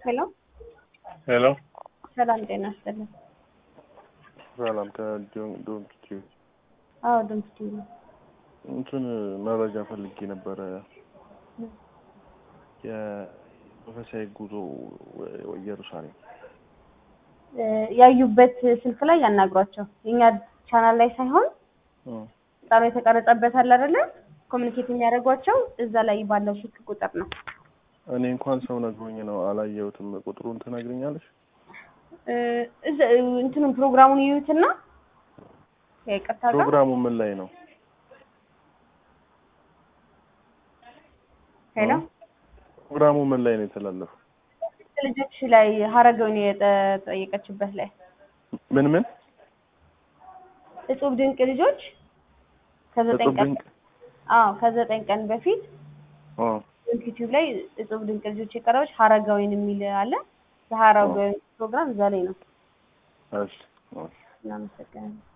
ሄሎ ሄሎ ሰላም ጤና ይስጥልን። ሰላም ከዶንኪ አዎ ድምፅ ቲቪ ነው። እንትን መረጃ ፈልጌ ነበረ። የመንፈሳዊ ጉዞ ወ- ኢየሩሳሌም እ ያዩበት ስልክ ላይ ያናግሯቸው። የኛ ቻናል ላይ ሳይሆን እ ቃሉ የተቀረጸበት አለ አይደለ? ኮሚኒኬት የሚያደርጓቸው እዛ ላይ ባለው ስልክ ቁጥር ነው። እኔ እንኳን ሰው ነግሮኝ ነው አላየሁትም። ቁጥሩን ትነግሪኛለሽ? እ እዛ እንትኑን ፕሮግራሙን ይዩትና ይቅርታ ጋር ፕሮግራሙ ምን ላይ ነው? ሄሎ ፕሮግራሙ ምን ላይ ነው የተላለፈው? ልጆች ላይ ሀረገውን የጠየቀችበት ላይ ምን ምን እጹብ ድንቅ ልጆች ከዘጠኝ እጹብ ቀን ድንቅ አዎ ከዘጠኝ ቀን በፊት እ ዩቲዩብ ላይ እጹብ ድንቅ ልጆች የቀረበች ሀረጋዊን የሚል አለ። የሀረጋዊን ፕሮግራም እዛ ላይ ነው። እሺ እሺ እናመሰግናለን።